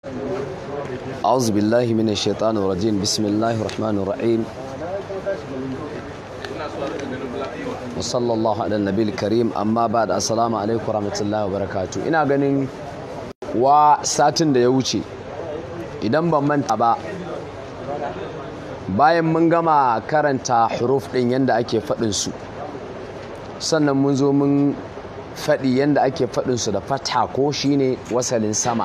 أعوذ بالله من الشيطان الرجيم بسم الله الرحمن الرحيم وصلى الله على النبي الكريم أما بعد السلام عليكم ورحمة الله وبركاته ina ganin wa satin da ya wuce idan ban manta ba bayan mun gama karanta huruf ɗin yadda ake faɗinsu sannan mun zo mun faɗi yadda ake faɗinsu da fatha ko shine wasalin sama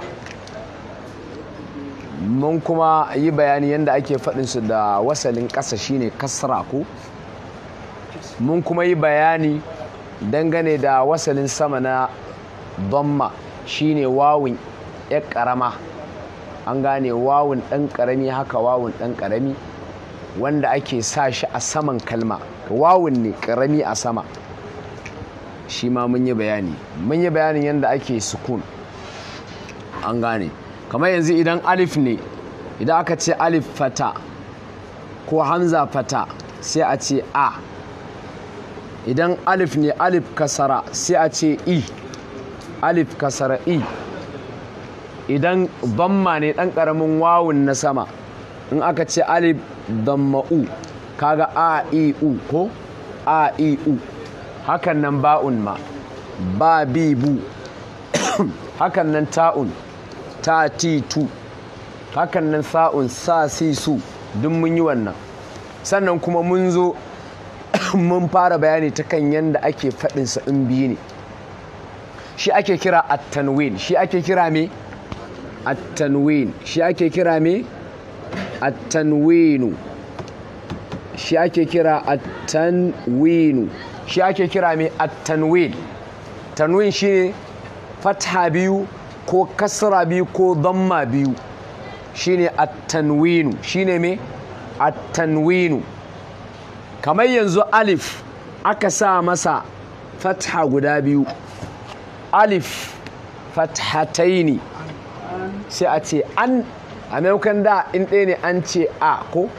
mun kuma yi bayani yadda ake faɗinsu da wasalin ƙasa shine kasra ko mun kuma yi bayani dangane da wasalin sama na domma shine wawun ya ƙarama an gane wawun ɗan ƙarami haka wawun ɗan ƙarami wanda ake sa shi a saman kalma wawun ne ƙarami a sama shi ma mun yi bayani mun yi bayanin yadda ake sukun an gane kamar yanzu idan alif ne idan aka ce alif fata ko hamza fata sai a ce a idan alif ne alif kasara sai a ce i alif kasara i idan bamma ne ɗan ƙaramin wawun na sama in aka ce alif damma'u kaga a i u ko a i u hakan nan ba'un ma ba bi bu hakan nan ta'un ta ti tu hakan nan sa'un sa si su duk mun yi wannan sannan kuma mun zo mun fara bayani ta kan yadda ake faɗinsa in biyu ne shi ake kira at-tanwin shi ake kira me at-tanwin shi ake kira me at-tanwinu shi ake kira at-tanwinu shi ake kira me at-tanwin tanwin shine fatha biyu ko kasra biyu ko damma biyu shine at-tanwinu shine me at-tanwinu kamar yanzu alif aka sa masa fatha guda biyu alif fathataini sai a ce an a maimakon da in ɗaya ne an ce a ko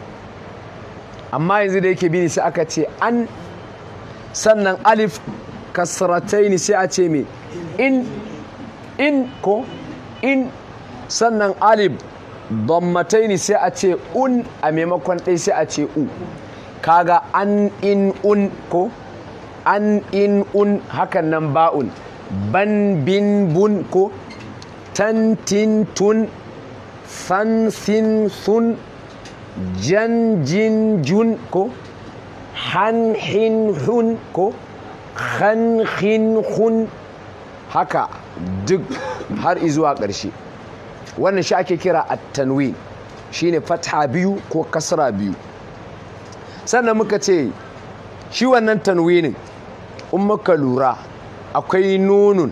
amma yanzu da yake bini sai aka ce an sannan alif kasrataini sai a ce me in in ko in sannan alif dammataini sai a ce un a maimakon ɗaya sai a ce u kaga an in un ko an in un hakan nan ba'un ban bin bun ko tantin tun fansin sun jan jin jun ko han hin hun ko han hin hun haka duk har izuwa ƙarshe wannan shi ake kira at-tanwin shine fatha biyu ko kasra biyu sannan muka ce shi wannan tanwinin in muka lura akwai nunun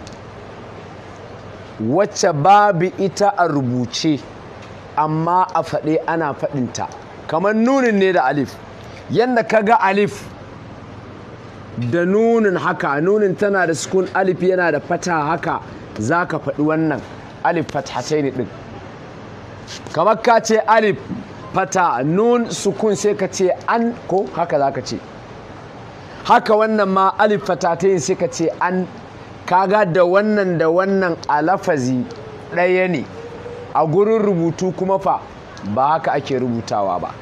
wacce babu ita a rubuce amma a faɗe ana faɗinta kamar nunin ne da alif yadda ka ga alif da nunin haka nunin tana da sukun alif yana da fata haka za ka faɗi wannan alif fathatai ne ɗin kamar ka ce alif fata nun sukun sai ka ce an ko haka za ka ce haka wannan ma alif fatatai sai ka ce an kaga da wannan da wannan a lafazi ɗaya ne a gurin rubutu kuma fa ba haka ake rubutawa ba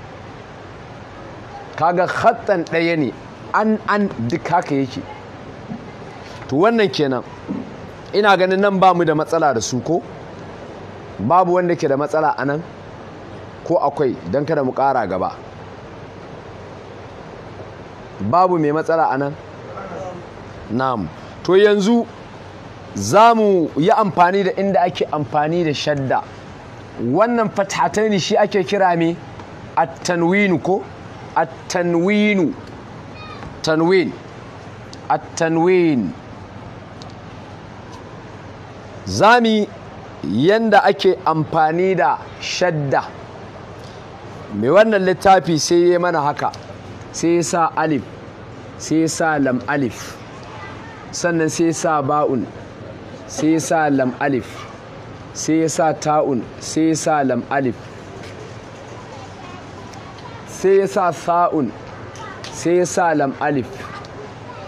kaga hatsan ɗaya ne an an duk haka yake to wannan kenan ina ganin nan ba mu da matsala da su ko babu wanda ke da matsala a nan ko akwai don kada mu ƙara gaba babu mai matsala a nan na'am to yanzu za mu yi amfani da inda ake amfani da shadda wannan fatataini shi ake kira me at-tanwinu ko at-tanwinu tanwin at-tanwin zami yanda ake amfani da shadda mai wannan littafi sai ya mana haka sai ya sa alif sai ya sa lam alif sannan sai ya sa ba'un sai ya sa lam alif sai ya sa ta'un sai ya sa lam alif sai ya sa sa'un sai ya sa lam alif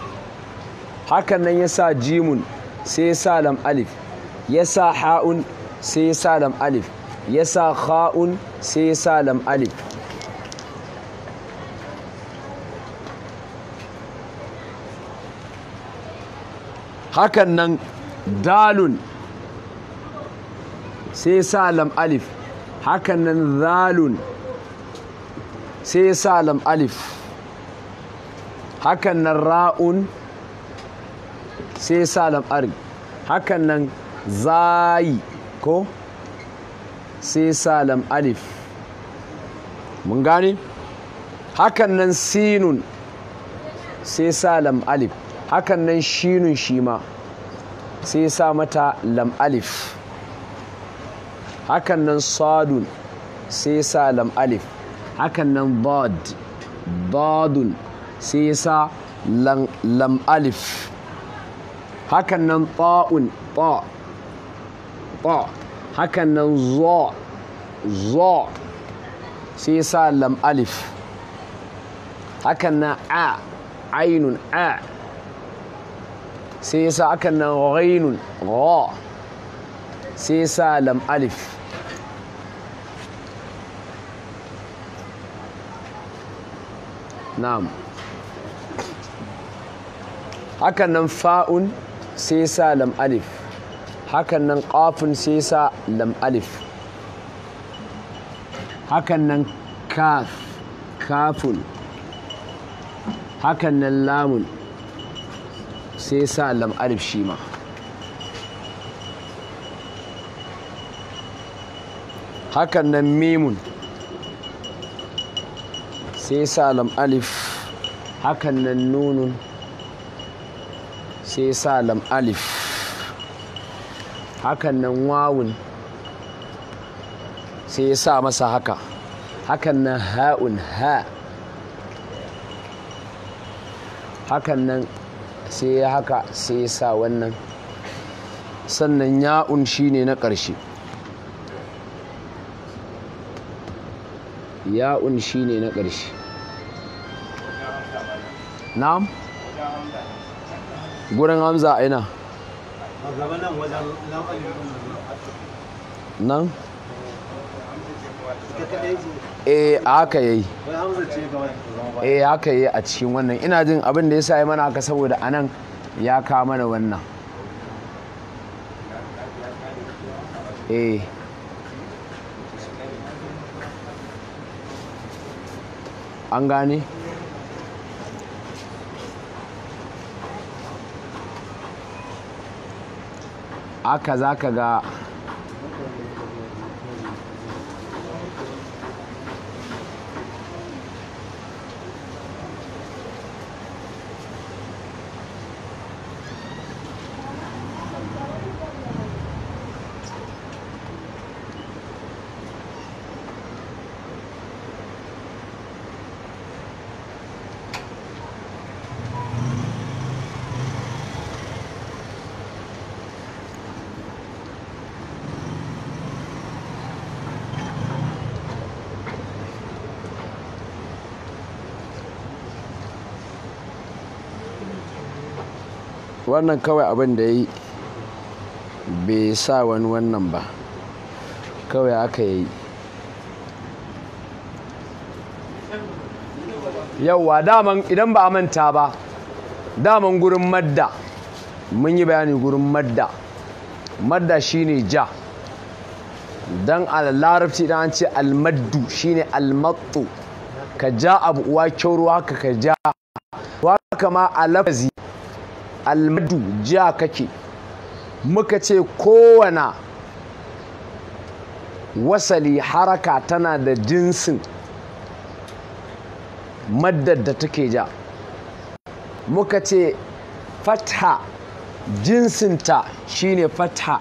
hakan nan ya sa jimun sai ya sa lam alif ya sa ha'un sai ya sa lam alif ya sa kha'un sai ya sa lam alif hakan nan dalun sai ya sa lam alif hakan nan zalun sai ya sa lam alif hakan nan ra'un sai ya sa lam alif hakan nan zayi ko sai ya sa lam alif mun gane hakan nan sinun sai ya sa lam alif hakan nan shinun shi ma sai ya sa mata lam alif hakan nan sadun sai ya sa lam alif hakan nan dad dadun sai ya sa lam alif hakan nan ta'un ta ta hakan nan zo zo sai ya sa lam alif hakan nan a ainun a sai ya sa hakan nan ghainun gha sai ya sa lam alif na'am hakan nan fa'un sai sa lam alif hakan nan qafun sai sa lam alif hakan nan kaf kafun hakan nan lamun sai sa lam alif shi ma hakan nan mimun sai sa lam alif hakan nan nunun sai sa lam alif hakan nan wawun sai sa masa haka hakan nan ha'un ha hakan nan sai ya haka sai ya sa wannan sannan ya'un shine na ƙarshe ya'un shine na ƙarshe na'am gurin hamza a ina nan eh haka yayi eh haka yayi a cikin wannan ina jin abin da yasa yi mana haka saboda anan ya ka mana wannan eh an gane aka za ka ga wannan kawai abin da ya yi bai sa wani wannan ba kawai aka yi yauwa daman idan ba a manta ba daman gurin madda mun yi bayani gurin madda madda shine ja don a larabci idan an ce almaddu shine almattu ka ja abu uwa kyauro haka ka ja haka ma a lafazi almadu ja kake muka ce kowane wasali haraka tana da jinsin maddar da take ja muka ce fatha jinsinta shine fatha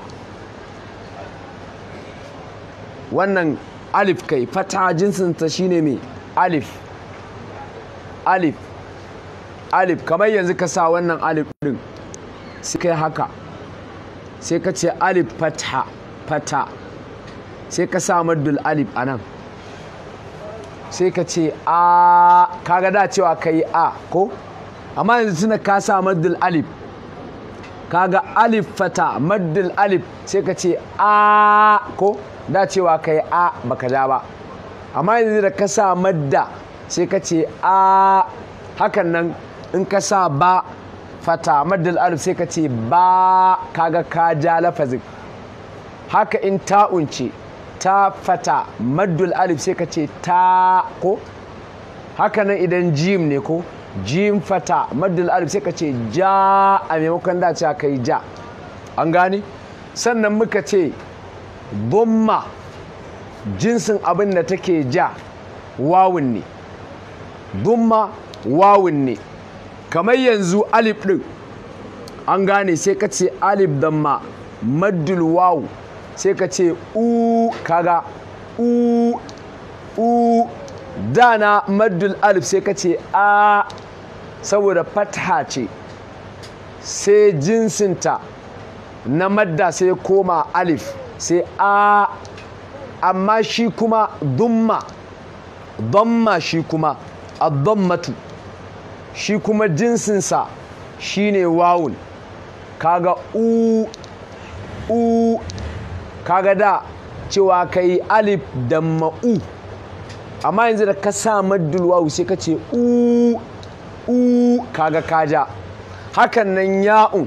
wannan alif kai fatha jinsinta shine mai alif alif alif kamar yanzu ka sa wannan alif din sai kai haka sai ka ce alif fatha fata sai ka sa maddul alif a nan sai ka ce a kaga da cewa ka yi a ko amma yanzu tuna ka sa maddul alif kaga alif fata maddul alif sai ka ce a ko da cewa kai a baka ja ba amma yanzu da ka sa madda sai ka ce a hakan nan in ka sa ba fata maddul alif sai ka ce ba kaga ka ja lafazin haka in ta'un ce ta fata maddul alif sai ka ce ta ko haka nan idan jim ne ko jim fata maddul alif sai ka ce ja a maimakon da cewa kai ja an gane sannan muka ce bomma jinsin abin da take ja wawun ne dumma wawun ne kamar yanzu alif ɗin an gane sai ka ce alif damma maddul wawu sai ka ce u kaga u u dana maddul alif sai ka ce a saboda fatha ce sai jinsinta na madda sai koma alif sai a amma shi kuma dumma damma shi kuma addammatu shi kuma jinsinsa shine wawun kaga u u kaga da cewa kai alif da ma'u amma yanzu da ka sa maddul wawu sai ka ce u u kaga kaja hakan nan ya'un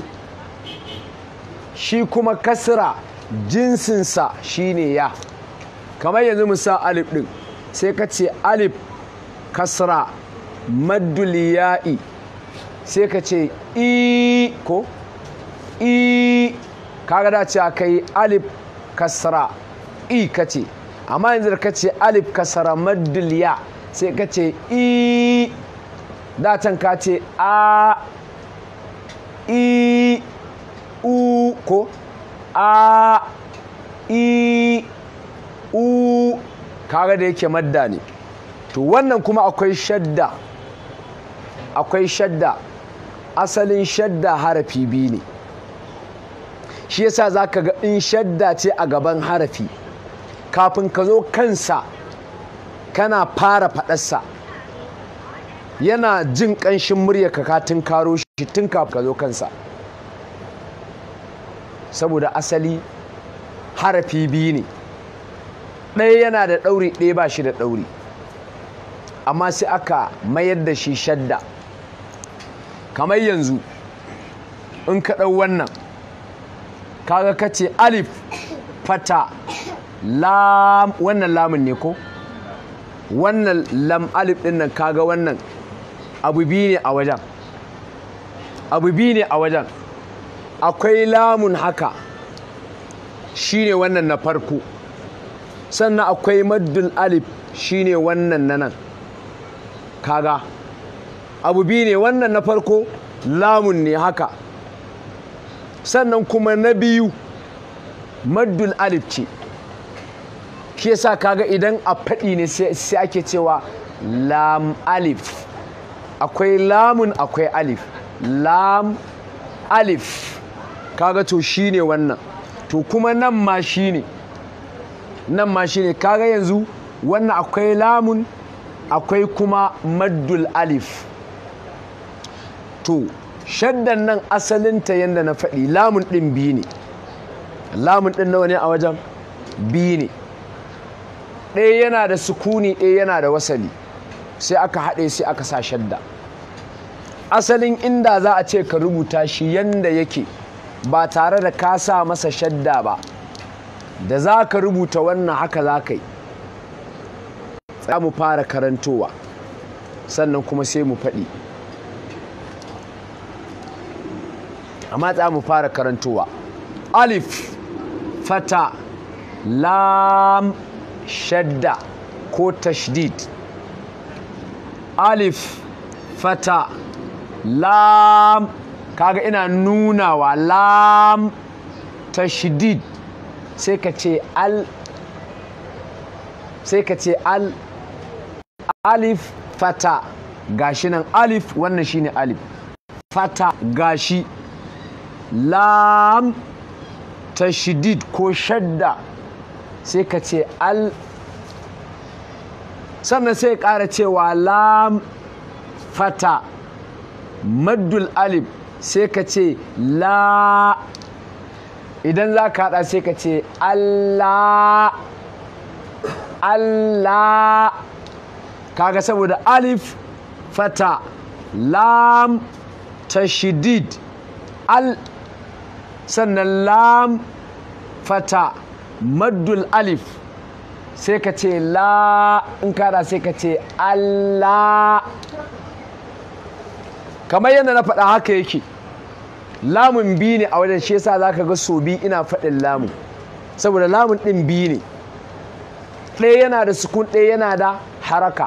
shi kuma kasra jinsinsa shine ya kamar yanzu mu sa alif din sai ka ce alif kasra maddul ya'i sai ka ce i ko i kaga da cewa kai alif kasra i kace amma yanzu da kace alif kasra maddul ya sai ka ce i da can ka ce a i u ko a i u kaga da yake madda ne to wannan kuma akwai shadda akwai shadda asalin shadda harafi biyu ne shi yasa za ka ga in shadda ce a gaban harafi kafin ka zo kansa kana fara faɗarsa yana jin ƙanshin murya ka tun karo shi tun kafin ka zo kansa saboda asali harafi biyu ne ɗaya yana da ɗauri ɗaya ba shi da ɗauri amma sai aka mayar da shi shadda kamar yanzu in ka ɗau wannan kaga ka ce alif fata lam wannan lamun ne ko wannan lam alif ɗin nan kaga wannan abu biyu ne a wajen abu biyu ne a wajen akwai lamun haka shine wannan na farko sannan akwai maddul alif shine wannan na nan kaga abu biyu ne wannan na farko lamun ne haka sannan kuma na biyu maddul alif ce shi yasa kaga idan a faɗi ne sai ake cewa lam alif akwai lamun akwai alif lam alif kaga to shine wannan to kuma nan ma shine nan ma shine kaga yanzu wannan akwai lamun akwai kuma maddul alif to shaddan nan asalinta yadda na faɗi lamun ɗin biyu ne lamun ɗin nawa ne a wajen biyu ne ɗaya yana da sukuni ɗaya yana da wasali sai aka haɗe sai aka sa shadda asalin inda za a ce ka rubuta shi yanda yake ba tare da ka sa masa shadda ba da za ka rubuta wannan haka za ka yi za mu fara karantowa sannan kuma sai mu faɗi amma za mu fara karantowa alif fata lam shadda ko tashdid alif fata lam kaga ina nunawa lam tashdid sai ka ce al sai ka ce al alif fata gashi nan alif wannan shine alif fata gashi lam tashdid ko shadda sai ka ce al sannan sai ƙara cewa lam fata maddul alif sai ka ce la idan za ka haɗa sai ka ce Allah Allah kaga saboda alif fata lam tashdid al sannan lam fata maddul alif sai ka ce la in kada sai ka ce Allah kamar yadda na faɗa haka yake lamun biyu ne a wajen shi yasa zaka ga so bi ina faɗin lamun saboda lamun ɗin biyu ne ɗaya yana da sukun ɗaya yana da haraka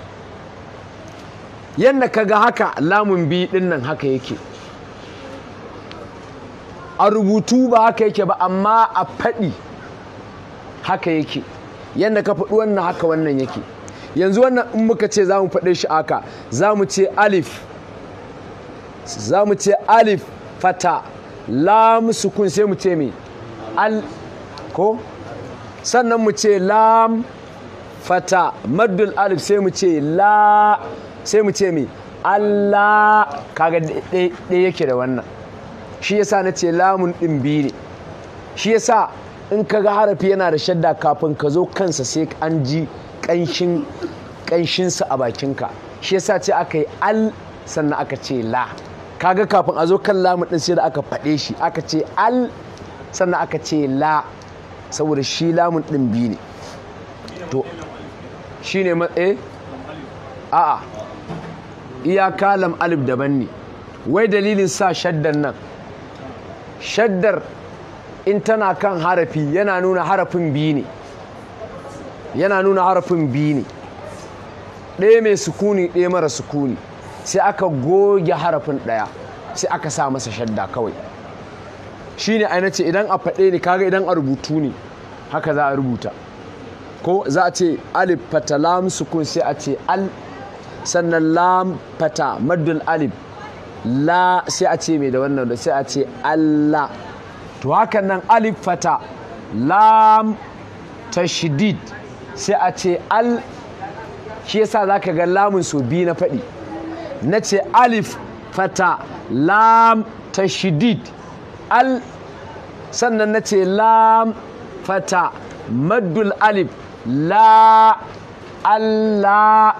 yadda ka ga haka lamun biyu ɗin nan haka yake a rubutu ba haka yake ba amma a faɗi haka yake yadda ka faɗi wannan haka wannan yake yanzu wannan in muka ce za mu faɗe shi haka za mu ce alif za mu ce alif fata lam sukun sai mu ce me al ko sannan mu ce lam fata maddul alif sai mu ce la sai mu ce me Allah kaga ɗaya yake da wannan shi yasa na ce lamun ɗin biyu ne shi yasa in ka ga harafi yana da shadda kafin ka zo kansa sai an ji ƙanshin ƙanshinsa a bakinka shi yasa ce aka yi al sannan aka ce la kaga kafin a zo kan lamun ɗin sai da aka faɗe shi aka ce al sannan aka ce la saboda shi lamun ɗin biyu ne to shi ne matsaye a'a iyaka lam alif daban ne wai dalilin sa shaddan nan shaddar in tana kan harafi yana nuna harafin biyu ne yana nuna harafin biyu ne ɗaya mai sukuni ɗaya mara sukuni sai aka goge harafin ɗaya sai aka sa masa shadda kawai shi ne aina ce idan a faɗe ne kaga idan a rubutu ne haka za a rubuta ko za a ce alif fata lam sukun sai a ce al sannan lam fata maddul alif la sai a ce mai da wannan da sai a ce Allah to hakan nan alif fata lam tashdid sai a ce al shi yasa zaka ga lamun so biyu na faɗi na ce alif fata lam tashdid al sannan na ce lam fata maddul alif la Allah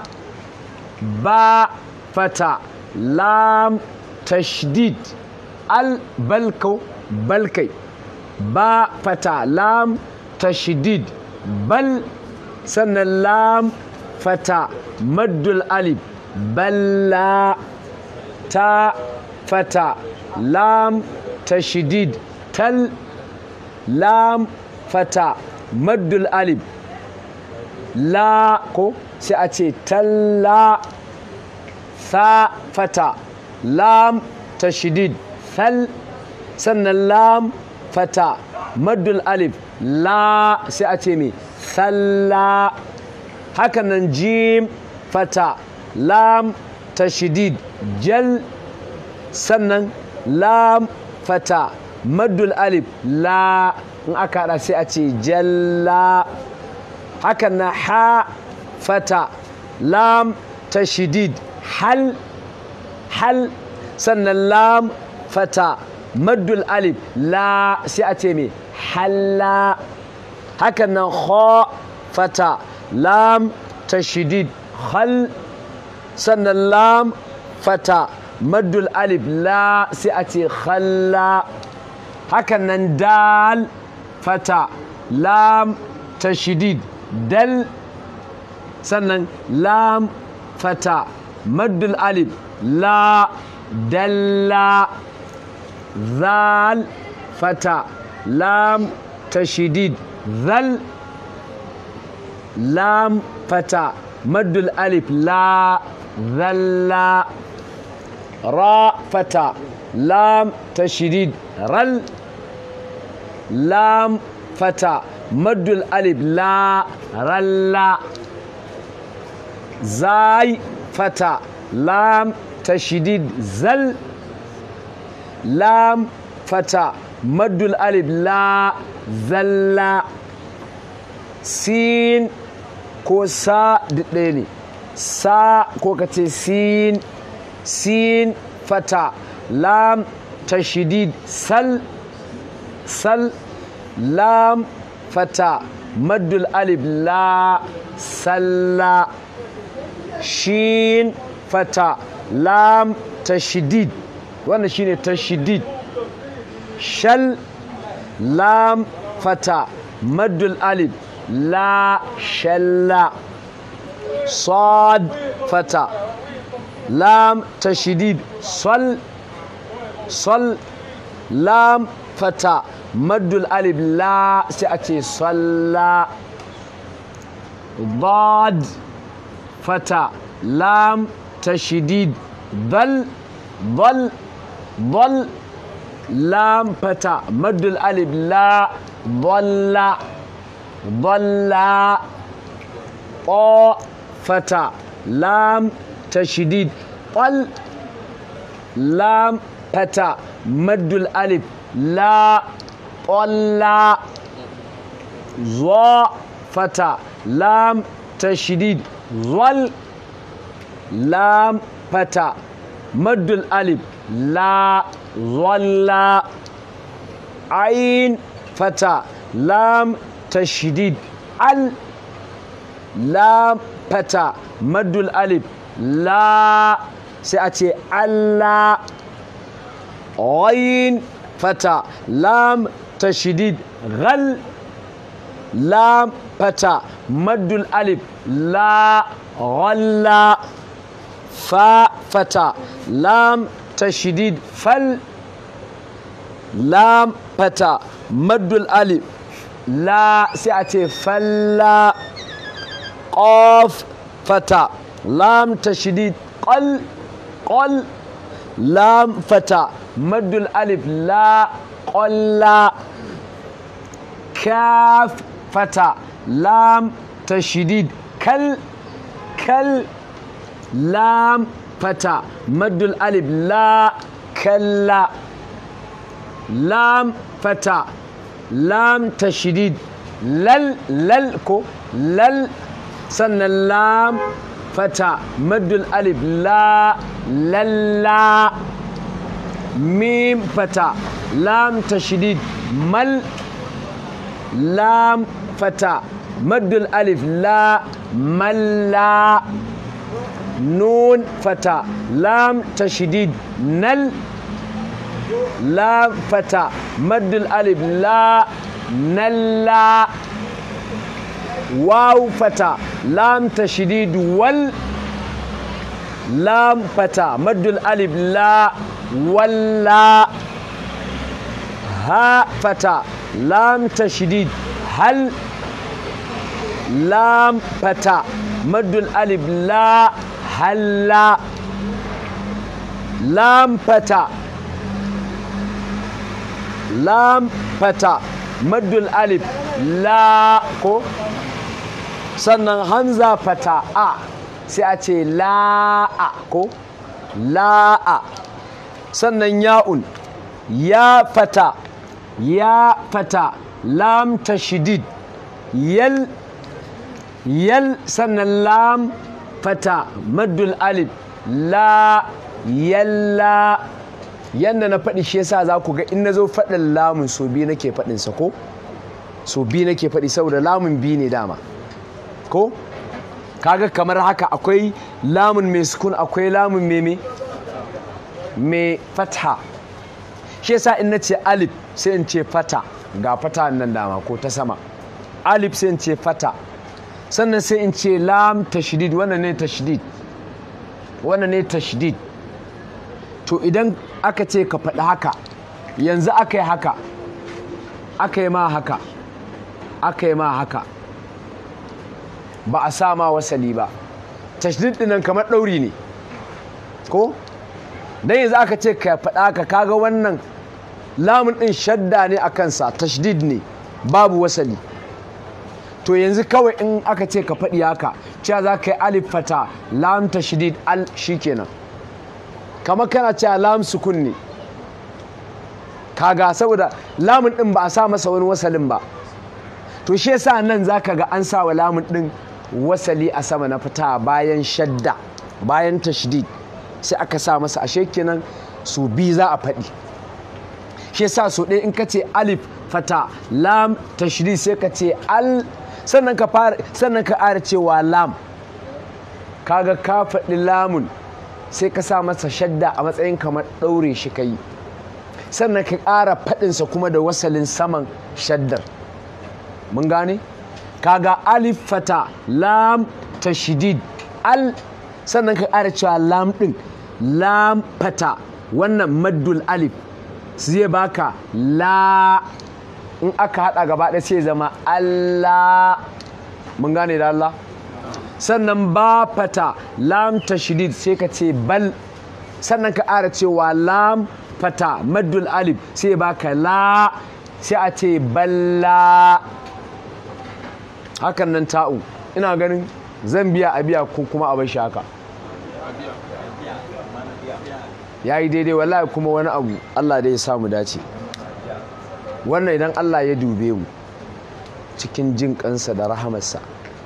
ba fata lam tashdid al balko balkai ba fata lam tashdid bal sannan lam fata maddul alif balla ta fata lam tashdid tal lam fata maddul alif la ko sai a ce talla sa fata lam tashdid thal sannan lam fata maddul alif la sai a ce me thalla haka nan jim fata lam tashdid jal sannan lam fata maddul alif la in aka hada sai a ce jalla hakan na ha fata lam tashdid hal hal sannan lam fata maddul alif la sai a ce me halla hakan nan kha fata lam tashdid hal sannan lam fata maddul alif la sai a ce khalla hakan nan dal fata lam tashdid dal sannan lam fata maddul alif la dalla zal fata lam tashdid zal lam fata maddul alif la zalla ra fata lam tashdid ral lam fata maddul alif la ralla zai fata lam tashdid zal lam fata maddul alif la zalla sin ko sa ɗaya ne sa ko ka ce sin sin fata lam tashdid sal sal lam fata maddul alif la salla shin fata lam tashdid wannan shine tashdid shal lam fata maddul alif la shalla صاد فتى لام تشديد صل صل لام فتى مد الالف لا سياتي صلى ضاد فتى لام تشديد ضل ضل ضل لام فتى مد الالف لا ضل ضل قا فتى لام تشديد قل لام فتى مد الألف لا قل ظا فتى لام تشديد ظل لام فتى مد الألف لا ظل عين فتى لام تشديد ال لام fata maddul alif la sai a ce Allah ghain fata lam tashdid ghal lam fata maddul alif la ghalla fa fata lam tashdid fal lam fata maddul alif la sai a ce falla قاف فتى لام تشديد قل قل لام فتى مد الألف لا قل كاف فتى لام تشديد كل كل لام فتى مد الألف لا كلا لام فتى لام تشديد لل للكو لل sannan lam fata maddul alif la lalla mim fata lam tashdid mal lam fata maddul alif la malla nun fata lam tashdid nal lam fata maddul alif la nalla واو فتى لام تشديد وال لام فتى مد الالف لا ولا ها فتى لام تشديد هل لام فتى مد الالف لا هلا لام فتى لام فتى مد الالف لا ko sannan hamza fata a sai a ce la'a ko la'a sannan ya'un ya fata ya fata lam tashdid yal yal sannan lam fata maddul alif la yalla yanda na faɗi shi yasa za ku ga in na zo faɗin lamun so biyu nake faɗinsa ko so biyu nake faɗi saboda lamun biyu ne dama ko kaga kamar haka akwai lamun mai sukun akwai lamun mai me mai fatha shi yasa in nace alif sai in ce fata ga fata nan dama ko ta sama alif sai in ce fata sannan sai in ce lam tashdid wannan ne tashdid wannan ne tashdid to idan aka ce ka faɗi haka yanzu aka yi haka aka yi ma haka aka yi ma haka ba a sa ma wasali ba tashdid dinan kamar ɗauri ne ko dan yanzu aka ce ka faɗa ka kaga wannan lamun ɗin shadda ne a kansa tashdid ne babu wasali to yanzu kawai in aka ce ka faɗi haka cewa za ka yi alif fata lam tashdid al shikenan kamar kana cewa lam sukun ne kaga saboda lamun ɗin ba a sa masa wani wasalin ba to shi yasa nan zaka ga an sa wa lamun ɗin wasali a sama na fita bayan shadda bayan tashdid sai aka sa masa ashe kenan su bi za a faɗi shi yasa so ɗaya in ka ce alif fata lam tashri sai ka ce al sannan ka fara sannan ka ƙara cewa lam kaga ka faɗi lamun sai ka sa masa shadda a matsayin kamar ɗaure shi kai sannan ka ƙara faɗinsa kuma da wasalin saman shaddar mun gane kaga alif fata lam tashdid al sannan ka ƙara cewa lam ɗin lam fata wannan maddul alif zai baka la in aka haɗa gaba ɗaya sai zama Allah mun gane da Allah sannan ba fata lam tashdid sai ka ce bal sannan ka ƙara cewa lam fata maddul alif sai baka la sai a ce balla hakan nan ta'u ina ganin zan biya a biya ko kuma a bar shi haka ya yi daidai wallahi kuma wani abu Allah dai ya samu dace wannan idan Allah ya dube mu cikin jin kansa da rahamarsa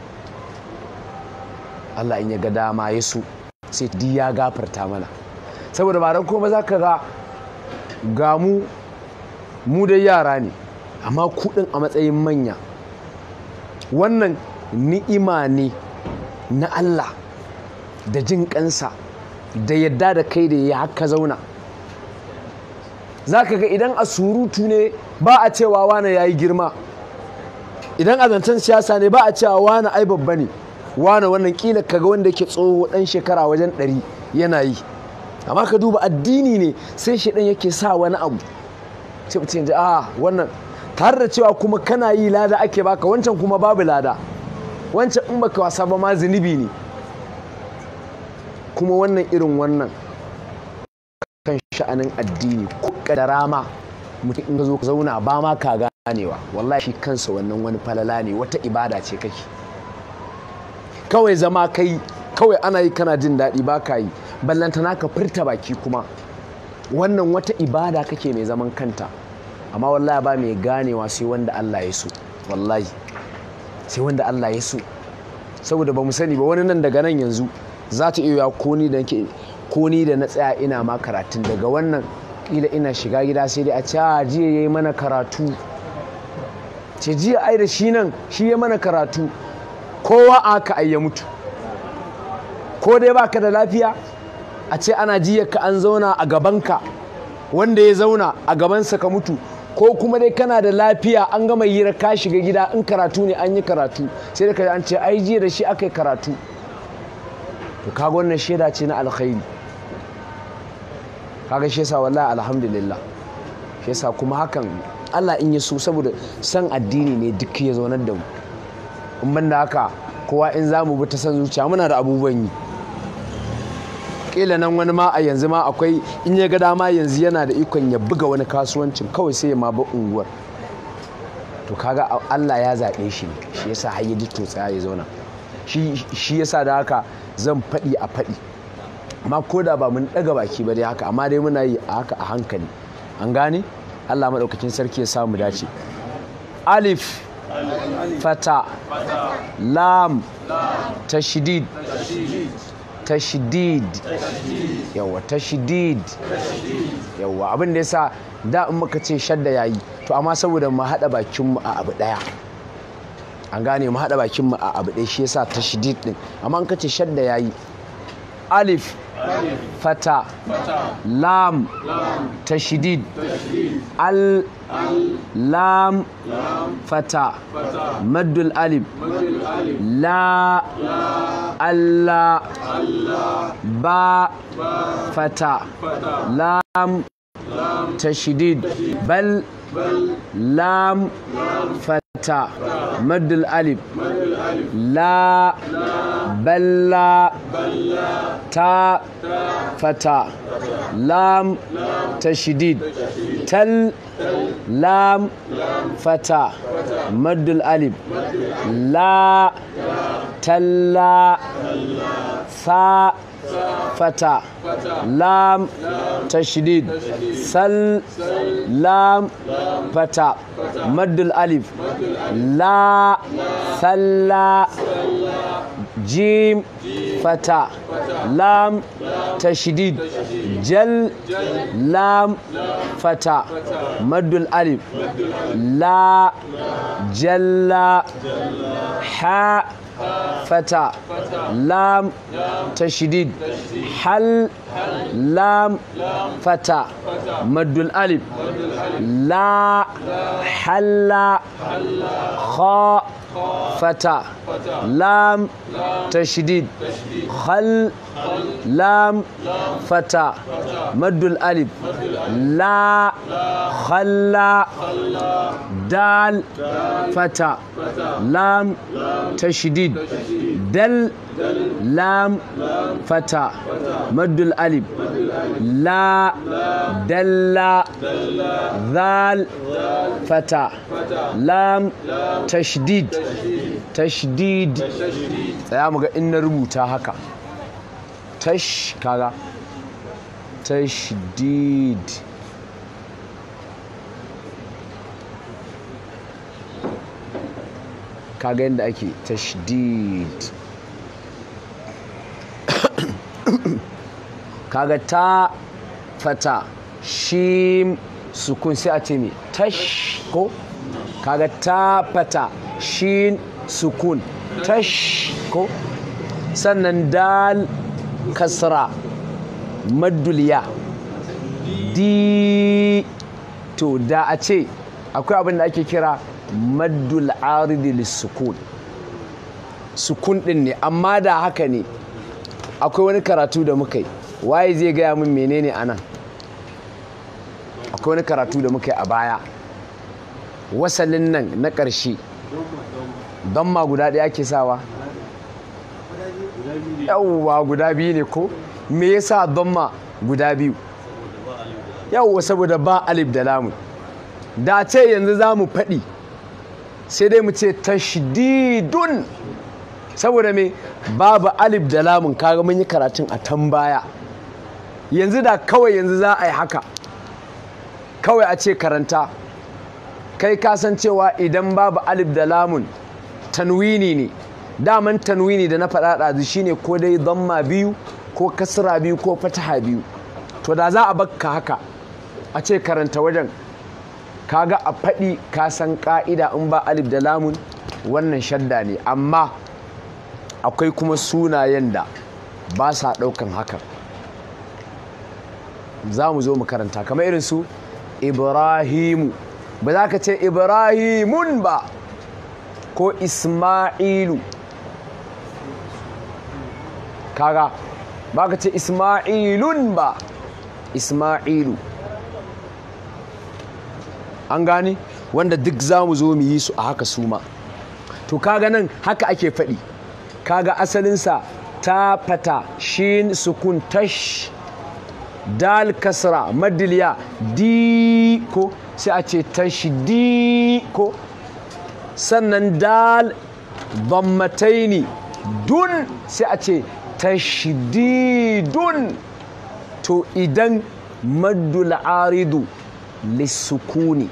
Allah in ya ga dama ya so sai di ya gafarta mana saboda ba dan kuma za ka ga ga mu mu dai yara ne amma kuɗin a matsayin manya wannan ni'ima ne na Allah da jin kansa da yadda da kai da ya haka zauna za ka ga idan a surutu ne ba a cewa wane ya yi girma idan a zancen siyasa ne ba a cewa wane ai babba ne wane wannan kila kaga wanda yake tsoho dan shekara wajen ɗari yana yi amma ka duba addini ne sai shi ɗan yake sa wani abu sai mutum ji a wannan tare da cewa kuma kana yi lada ake baka wancan kuma babu lada wancan in baka wasa ba ma zunubi ne kuma wannan irin wannan kan sha'anin addini ko kadara ma mutum in ka zo ka zauna ba ma ka ganewa wallahi shi kansa wannan wani falala ne wata ibada ce kake kawai zama kai kawai ana yi kana jin daɗi ba ka yi ballantana ka furta baki kuma wannan wata ibada kake mai zaman kanta amma wallahi ba mai ganewa sai wanda Allah ya so wallahi sai wanda Allah ya so saboda ba mu sani ba wani nan daga nan yanzu za ta iya koni da ke koni da na tsaya ina ma karatun daga wannan kila ina shiga gida sai dai a ce a jiya yayi mana karatu ce jiya ai da shi nan shi ya mana karatu kowa aka ai ya mutu ko dai baka da lafiya a ce ana jiya ka an zauna a gabanka wanda ya zauna a gabansa ka mutu ko kuma dai kana da lafiya an gama hira ka shiga gida in karatu ne an yi karatu sai da ka an ce ai jiya da shi aka yi karatu to kaga wannan shaida ce na alkhairi kaga shi yasa wallahi alhamdulillah shi yasa kuma hakan Allah in ya so saboda san addini ne duk ya zaunar da mu in ban da haka kowa in za mu bi ta san zuciya muna da abubuwan yi kila nan wani ma a yanzu ma akwai in ya ga dama yanzu yana da ikon ya buga wani kasuwancin kawai sai ya ma ba unguwar to kaga Allah ya zaɓe shi ne shi yasa har ya to tsaya ya zauna shi yasa da haka zan faɗi a faɗi amma ko da ba mun ɗaga baki ba dai haka amma dai muna yi a haka a hankali an gane Allah maɗaukakin sarki ya samu dace alif fata lam tashdid tashdid yawa tashdid yawa abin da yasa da in muka ce shadda yayi to amma saboda mu haɗa bakin mu a abu ɗaya an gane mu haɗa bakin mu a abu ɗaya shi yasa tashdid din amma in ka ce shadda yayi alif fata lam tashdid al lam fata maddul alif la alla ba fata lam tashdid bal lam fata maddul alif la balla ta fata lam tashdid tal lam fata maddul alif la talla sa fata lam tashdid sal lam fata maddul alif la salla jim fata lam tashdid jal lam fata maddul alif la jalla ha fata lam tashdid hal lam fata maddul alif la halla kha fata lam tashdid khal lam fata maddul alif la khalla dal fata lam tashdid dal lam fata maddul alif la dalla ذال فتى لام تشديد تشديد tsaya muga in na rubuta haka tash kaga tashdid kaga yadda ake tashdid kaga ta fata shim sukun sai a ce ne tash ko kaga ta fata shin sukun tash ko sannan dal kasra madduliya di to da a ce akwai abin da ake kira maddul aridi lissukun sukun din ne amma da haka ne akwai wani karatu da muka yi waye zai gaya min menene anan akwai wani karatu da muka yi a baya wasalin nan na ƙarshe don ma guda ɗaya ke sawa yawwa guda biyu ne ko me yasa don ma guda biyu yawwa saboda ba alif da lamun da ce yanzu za mu faɗi sai dai mu ce tashdidun saboda me babu alif da lamun kaga mun yi karatun a tan baya yanzu da kawai yanzu za a yi haka kawai a ce karanta kai kasancewa idan babu alif da lamun tanwini ne daman tanwini da na faɗa ɗazu shine ko dai zamma biyu ko kasra biyu ko fataha biyu to da za a bakka haka a ce karanta wajen kaga a faɗi ka san ƙa'ida in ba alif da lamun wannan shadda ne amma akwai kuma sunayen da ba sa ɗaukan hakan za mu zo mu karanta kamar irin su ibrahimu ba za ka ce ibrahimun ba ko isma'ilu kaga ba ka ce isma'ilun ba isma'ilu an gani wanda duk za mu zo mu yi su a haka suma to kaga nan haka ake faɗi kaga asalinsa ta fata shin sukun tash dal kasra madiliya di ko sai a ce tashdi ko sannan dal dhammataini dun sai a ce tashdidun to idan maddul aridu lissukuni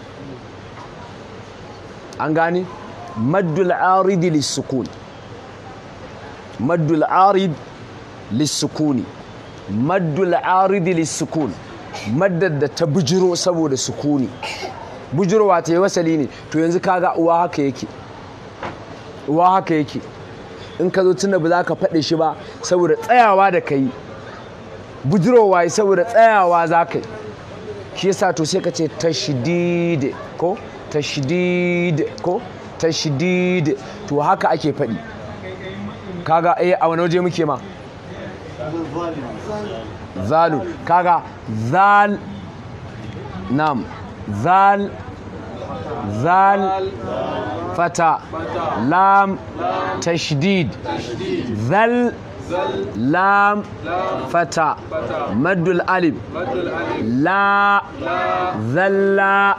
an gane maddul aridi lissukuni maddul arid lissukuni maddul aridi lissukun maddar da ta bujiro saboda sukuni bujirowa ta yi wasali ne to yanzu kaga uwa haka yake uwa haka yake in ka zo tunda ba za ka faɗe shi ba saboda tsayawa da ka yi bujirowa yi saboda tsayawa za ka yi shi yasa to sai ka ce tashdid ko tashdid ko tashdid to haka ake faɗi kaga eh a wani waje muke ma zalu kaga zal nam zal zal fata lam tashdid zal لام فتى مد الألف لا ذل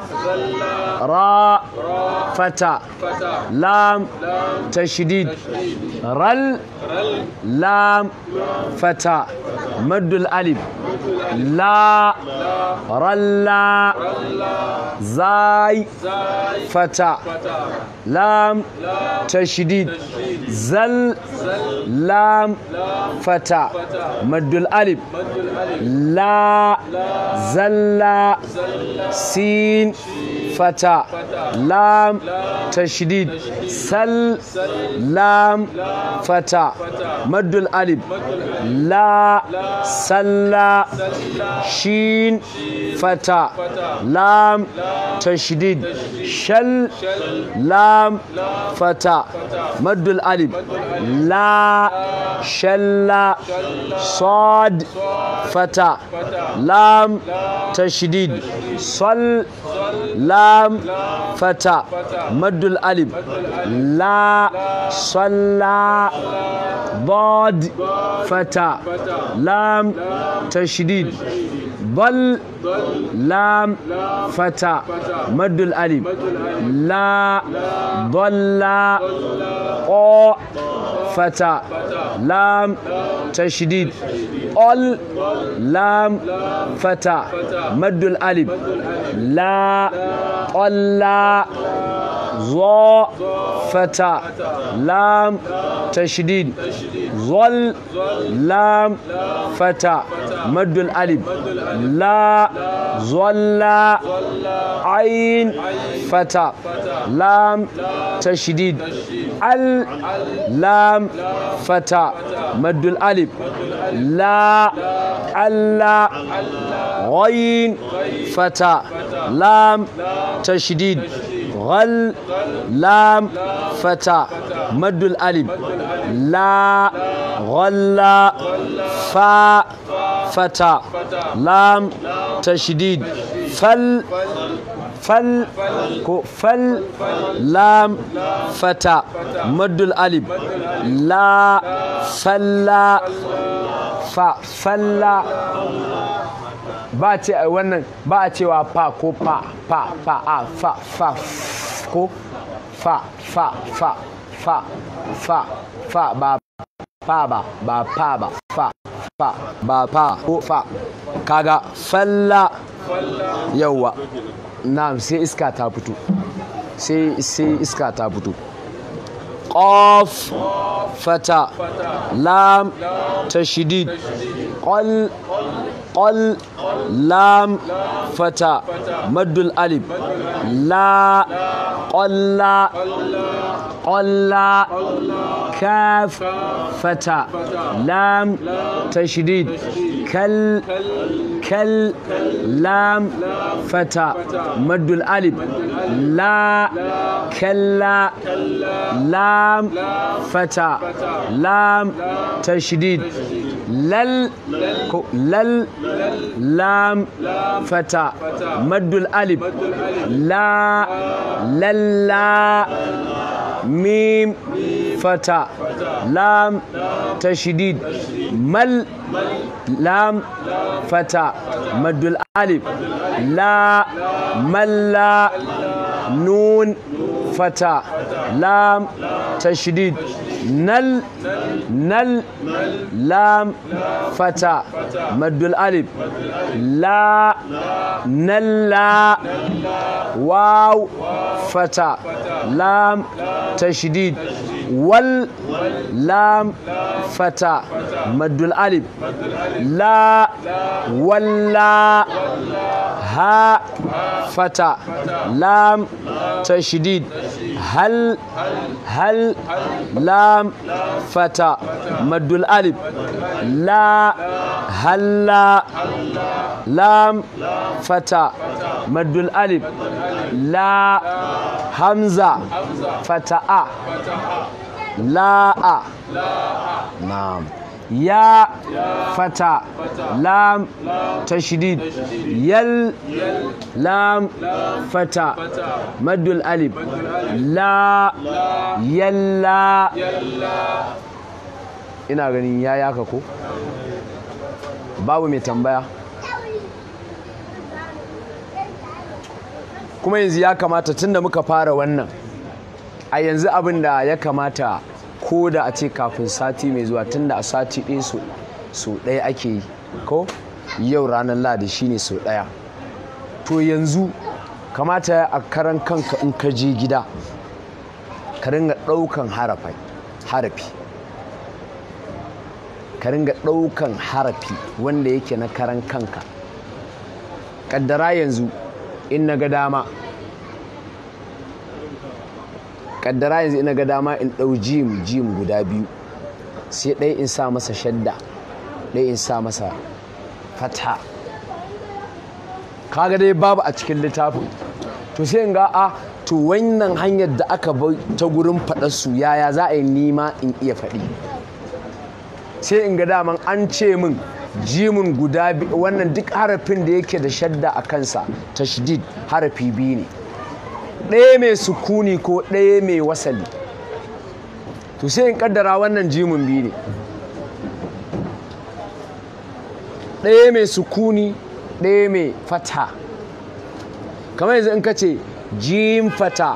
را فتى لام تشديد رل لام فتى مد الألف لا رلا زاي فتى لام تشديد زل لام فتى مد الألف لا زل سين فتى لام تشديد سل لام فتى مد الألف لا سل شين فتى لام تشديد شل لام فتى مد الألف لا شل صاد فتى لام تشديد صل لام فتى مد الألف لا صلى ضاد فتى لام تشديد ضل لام فتى مد الألف لا ضل قا فتى لام تشديد ال لام فتى مد الألف لا قل ظا فتى لام تشديد ظل لام فتى مد الألف لا ظل عين فتى لام تشديد ال لام فتى مد الألف لا ألا غين فتى لام تشديد غل لام فتى مد الألف لا غل فا فتى لام تشديد فل فل فل لام فتى مد الألف لا فلا fa falla ba ce wannan ba a cewa fa ko fa fa fa a fa fa ko fa fa fa fa fa fa ba fa ba ba fa ba fa fa ba fa ko fa kaga falla yawa na sai iska ta fito sai sai iska ta fito قاف فتى لام تشديد قل قل لام فتى مد الألف لا قل قل كاف فتى لام تشديد كل كل لام فتى مد الألف لا كلا لام فتى لام تشديد لل لل لام فتى مد الألف لا للا ميم فتى لام تشديد مل لام فتى مد الألف لا ملا نون فتى لام تشديد نل نل لام فتى مد الألف لا نلا واو فتى لام تشديد وال لام فتى مد الألف لا ولا ها فتى لام تشديد هل هل لام فتى مد الألف لا هلا لام فتى مد الألف لا همزة فتى لا نعم يا فتى لام تشديد يل لام فتى مد الألف لا يلا ina ganin ya yaka ko babu mai tambaya kuma yanzu ya kamata tunda muka fara wannan a yanzu abin da ya kamata ko da a ce kafin sati mai zuwa tunda a sati ɗaya so ɗaya ake yi ko yau ranar ladi shine so ɗaya to yanzu kamata a karan kanka in ka je gida ka ringa ɗaukan harafi ka ringa ɗaukan harafi wanda yake na karan kanka ƙaddara yanzu in na ga dama ƙaddara yanzu in na ga dama in ɗau jim jim guda biyu sai ɗaya in sa masa shadda ɗaya in sa masa fata kaga dai babu a cikin littafin to sai in ga a to wannan hanyar da aka bai ta gurin faɗarsu yaya za a yi nima in iya faɗi sai in ga daman an ce min jimin guda wannan duk harafin da yake da shadda a kansa tashdid harafi biyu ne ɗaya mai sukuni ko ɗaya mai wasali to sai in kaddara wannan jimin biyu ne ɗaya mai sukuni ɗaya mai fata kamar yanzu in ka ce jim fata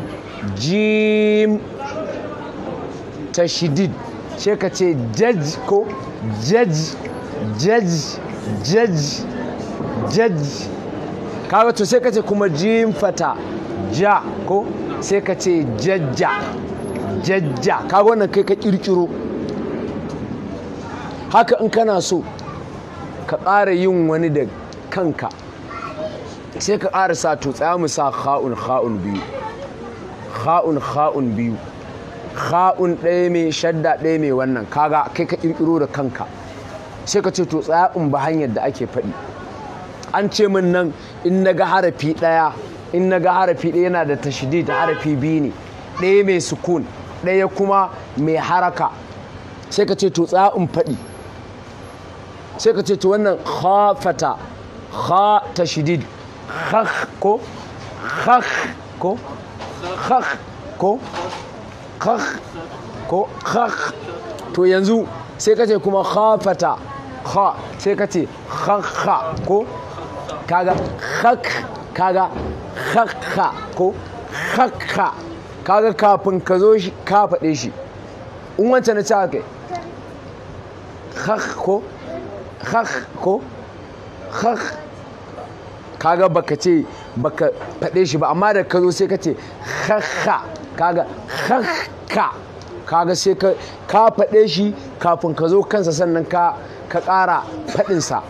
jim tashidid sai ka ce jaj ko jaj jaj jaj jaj kaga to sai ka ce kuma jim fata ja ko sai ka ce jajja jajja kaga wannan kai ka kirkiro haka in kana so ka ƙara yin wani da kanka sai ka ƙara sa to tsaya mu sa kha'un kha'un biyu kha'un kha'un biyu kha'un ɗaya mai shadda ɗaya mai wannan kaga kai ka ƙirƙiro da kanka sai ka ce to tsaya in ba hanyar da ake faɗi an ce min nan in na ga harafi ɗaya in na ga harafi ɗaya yana da tashdid harafi biyu ne ɗaya mai sukun ɗaya kuma mai haraka sai ka ce to tsaya in faɗi sai ka ce to wannan khafata kha tashdid khakh ko khakh ko khakh ko khakh ko khakh to yanzu sai ka ce kuma khafata kha sai ka ce khakha ko kaga khakh kaga khakha ko khakha kaga kafin ka zo shi ka faɗe shi in wancan na ci haka khakh ko khakh ko khakh kaga baka ce baka faɗe shi ba amma da ka zo sai ka ce khakha kaga khakha kaga sai ka ka faɗe shi kafin ka zo kansa sannan ka ka ƙara faɗinsa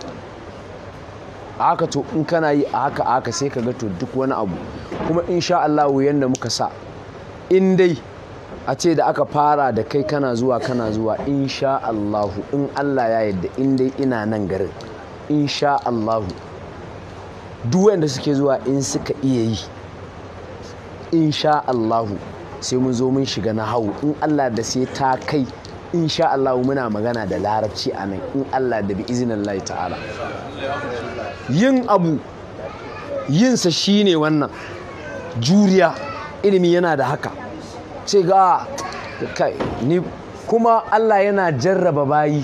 a haka to in kana yi a haka a haka sai ka ga to duk wani abu kuma insha Allah yanda muka sa in dai a ce da aka fara da kai kana zuwa kana zuwa insha Allahu in Allah ya yarda in dai ina nan garin insha Allahu duk wanda suke zuwa in suka iya yi insha Allahu sai mun zo mun shiga na hau in Allah da sai ta kai insha Allahu muna magana da larabci a nan in Allah da bi izinin Allah ta'ala yin abu yinsa shine wannan juriya ilimi yana da haka ce ga kai ni kuma Allah yana jarraba bayi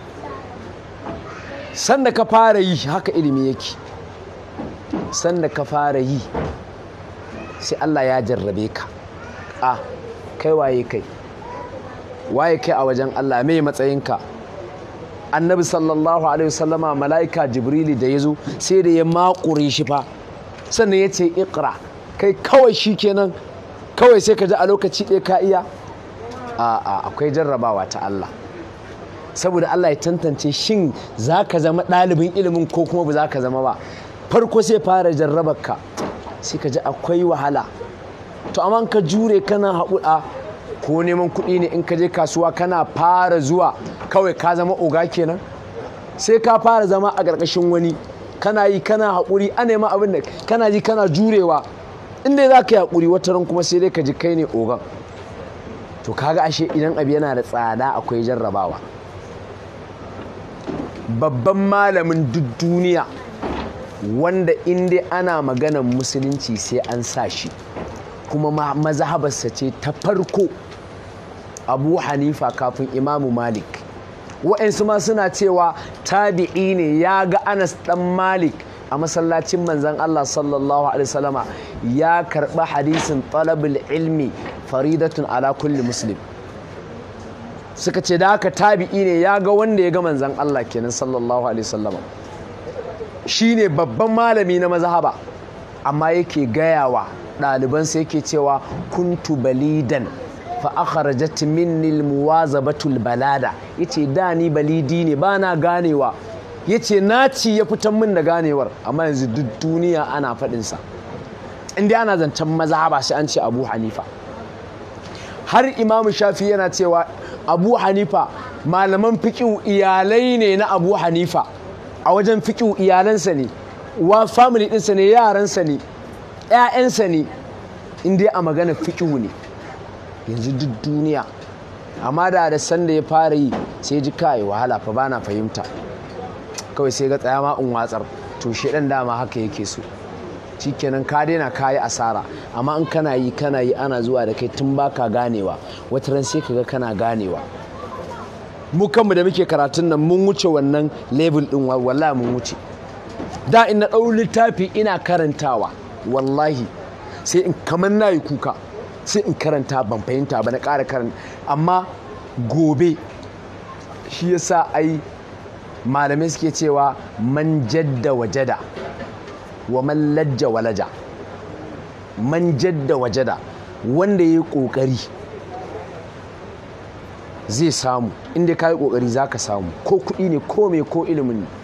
sanda ka fara yi haka ilimi yake sanda ka fara yi sai Allah ya jarrabe ka a kai waye kai waye kai a wajen Allah mai matsayinka annabi sallallahu alaihi wasallama mala'ika jibrili da ya zo sai da ya makure shi fa sannan ya ce ikra kai kawai shi kenan kawai sai ka ji a lokaci ɗaya ka iya a akwai jarrabawa ta Allah saboda Allah ya tantance shin za ka zama ɗalibin ilimin ko kuma ba za ka zama ba farko sai fara jarrabar ka sai ka ji akwai wahala to amma ka jure kana haƙuɗa ko neman kuɗi ne in ka je kasuwa kana fara zuwa kawai ka zama oga kenan sai ka fara zama a ƙarƙashin wani kana yi kana haƙuri a nema abin da kana ji kana jurewa inda za ka yi haƙuri wata ran kuma sai dai ka ji kai ne ogan to kaga ashe idan abu yana da tsada akwai jarrabawa babban malamin duk duniya wanda inda ana maganan musulunci sai an sa shi kuma mazhabarsa ce ta farko abu hanifa kafin imamu malik wa'ansu ma suna cewa tabi'i ne ya ga anas dan malik a masallacin manzan Allah sallallahu alaihi wasallama ya karɓi hadisin talabul ilmi faridatun ala kulli muslim suka ce da haka tabi'i ne ya ga wanda ya ga manzan Allah kenan sallallahu alaihi wasallama shine babban malami na mazhaba amma yake gayawa ɗalibansa yake cewa kuntu balidan fa akhrajat minni almuwazabatul balada yace da ni balidi ne bana ganewa yace naci ya fitan min da ganewar amma yanzu duk duniya ana faɗin sa inda ana zancen mazhaba sai an ce Abu Hanifa har Imam Shafi yana cewa Abu Hanifa malaman fiqh iyalai ne na Abu Hanifa a wajen fiqh iyalansa ne wa family ɗinsa ne yaransa ne ‘ya'yansa ne inda a magana fiƙihu ne yanzu duk duniya amma da da sanda ya fara yi sai ji kai wahala fa bana fahimta kawai sai ga tsaya ma in watsar to shi ɗan dama haka yake so shikenan ka daina kayi asara amma in kana yi kana yi ana zuwa da kai tun baka ganewa wata ran sai kaga kana ganewa mu kanmu da muke karatun nan mun wuce wannan level din wallahi mun wuce da in na ɗau littafi ina karantawa wallahi sai in kamar na yi kuka sai in karanta ban fahimta ba na ƙara karanta amma gobe shi yasa ai malamai suke cewa man jadda wajada wa man lajja walaja man jadda wajada wanda ya yi ƙoƙari zai samu inda ka yi ƙoƙari za ka samu ko kuɗi ne ko mai ko ilimin ne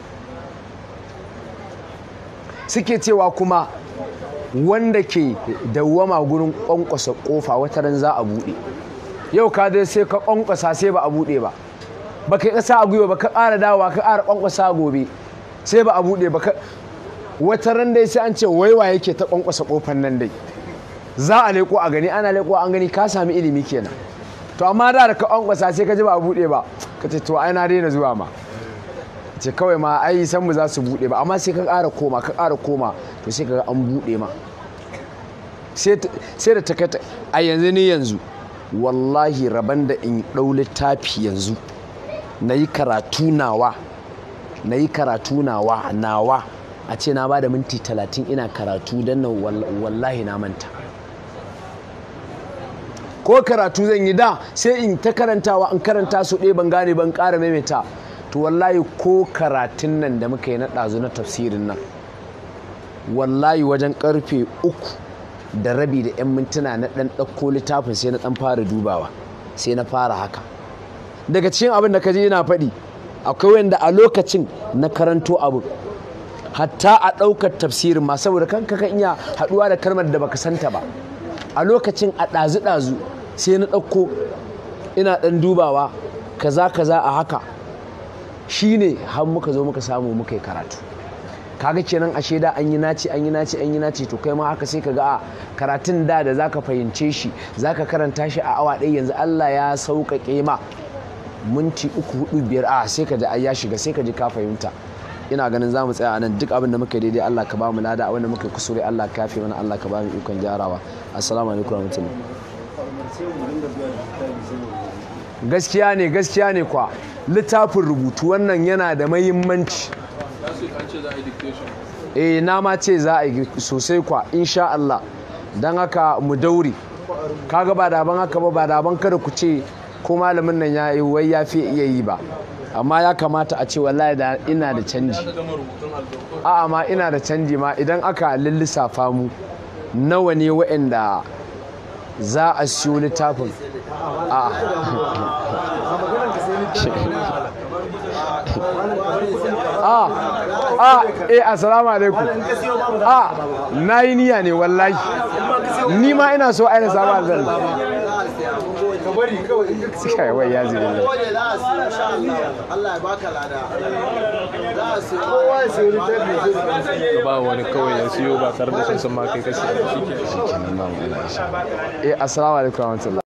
suke cewa kuma wanda ke dawwama gurin ƙwanƙwasa ƙofa wata ran za a buɗe yau ka dai sai ka ƙwanƙwasa sai ba a buɗe ba ba ka ƙasa a gwiwa ba ka ƙara dawowa ka ƙara ƙwanƙwasa gobe sai ba a buɗe ba ka wata ran dai sai an ce waiwa yake ta ƙwanƙwasa ƙofar nan dai za a leƙo a gani ana leƙo an gani ka sami ilimi kenan to amma da da ka ƙwanƙwasa sai ka ji ba a buɗe ba ka ce to ai na daina zuwa ma ce kawai ma ai san mu za su buɗe ba amma sai ka ƙara koma ka ƙara koma to sai ka ga an buɗe ma sai da ta a yanzu ne yanzu wallahi rabon da in ɗau littafi yanzu na yi karatu nawa na yi karatu nawa nawa a ce na ba da minti talatin ina karatu don nan wallahi na manta ko karatu zan yi da sai in ta karantawa in karanta su ɗaya ban gane ban ƙara maimaita to wallahi ko karatun nan da muka yi na ɗazu na tafsirin nan wallahi wajen ƙarfe uku da rabi da 'yan mintuna na ɗan ɗauko littafin sai na ɗan fara dubawa sai na fara haka daga cikin abin da ka je yana faɗi akwai wanda a lokacin na karanto abu hatta a ɗaukar tafsirin ma saboda kanka kan iya haɗuwa da kalmar da baka santa ba a lokacin a ɗazu-ɗazu sai na ɗauko ina ɗan dubawa kaza kaza a haka shine har muka zo muka samu muka yi karatu kaga kenan ashe da an yi naci an yi naci an yi naci to kai ma haka sai ka ga a karatun da da zaka fahimce shi zaka karanta shi a awa ɗaya yanzu Allah ya sauƙaƙe ma minti uku hudu biyar a sai ka ji ai ya shiga sai ka ji ka fahimta ina ganin za mu tsaya a nan duk abin da muka daidai Allah ka ba mu lada abin da muka kusure Allah ka yafe mana Allah ka ba mu ikon gyarawa assalamu alaikum warahmatullahi gaskiya ne gaskiya ne kwa littafin rubutu wannan yana da mahimmanci eh na ma ce za a yi sosai kwa insha Allah don haka mu daure kaga ba daban haka ba ba daban kada ku ce ko malamin nan ya yi wai ya fi iya yi ba amma ya kamata a ce wallahi da ina da canji a'a ma ina da canji ma idan aka lissafa mu nawa ne waɗanda za a siyo littafin a a a eh assalamu alaikum a na yi niyya ne wallahi ni ma ina so aina samu aljanna suka wai ya zai ne Allah ya baka lada ka ba wani kawai ya siyo ba tare da sun san ma kai kashi eh assalamu alaikum warahmatullahi